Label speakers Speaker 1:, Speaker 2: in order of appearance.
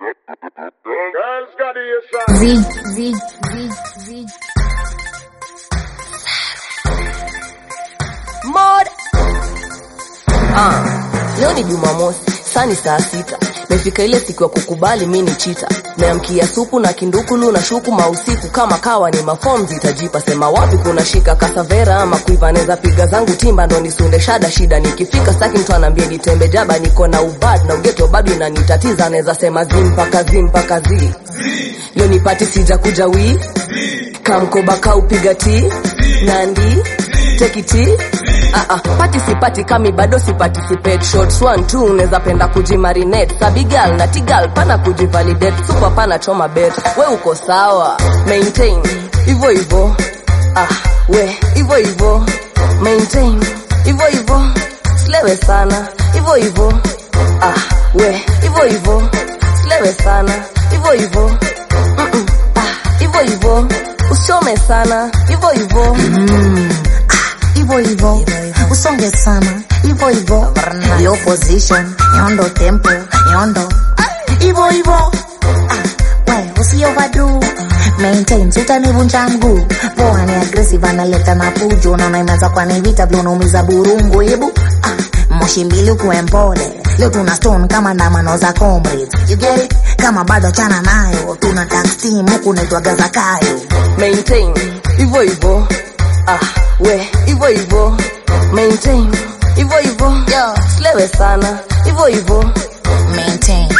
Speaker 1: Girls got the side.
Speaker 2: Z, Z, Z, Z.
Speaker 3: Mod. Ah, leo ni Jumamosi, saa ni saa sita. Mefika ile siku ya kukubali mi ni chita. Meamkia supu na kindukulu na shuku mausiku kama kawa ni mafom zitajipa sema wapi kuna shika kasavera ama kuiva neza piga zangu timba ndo nisunde shada shida nikifika staki mtu anaambia nitembe jaba niko na ubad na ugeto bado inanitatiza naweza sema zi mpaka zi mpaka zi leo nipati sija kuja wii kamkoba kaupiga ti nandi tekiti Ah, ah, pati sipati kami bado siparticipate shots one two unaweza penda kujimarinate sabigal na tigal pana kujivalidate super pana choma bet we uko sawa maintain hivyo hivyo ah, we hivyo hivyo maintain hivyo hivyo slewe sana hivyo hivyo ah, we hivyo hivyo slewe sana hivyo hivyo Mm-mm, ah, hivyo hivyo usiome sana hivyo hivyo
Speaker 2: Hivyo hivyo, usonge sana. Hivyo hivyo, low position, nyondo tempo, nyondo. Hivyo hivyo, ah, we usi overdo. Maintain, utanivunja mguu. Poa ni aggressive, analeta na fujo. Naona imeanza kwa ni vita, vile unaumiza burungu. Hebu ah, moshi mbili ukuwe mpole. Leo tuna stone kama ndamano za comrades. You get it? Kama bado chana nayo, tuna tax team huku naitwa Gazakayo.
Speaker 3: maintain hivyo hivyo ah, we hivyo hivyo maintain hivyo hivyo
Speaker 2: Yo.
Speaker 3: slewe sana hivyo hivyo
Speaker 2: maintain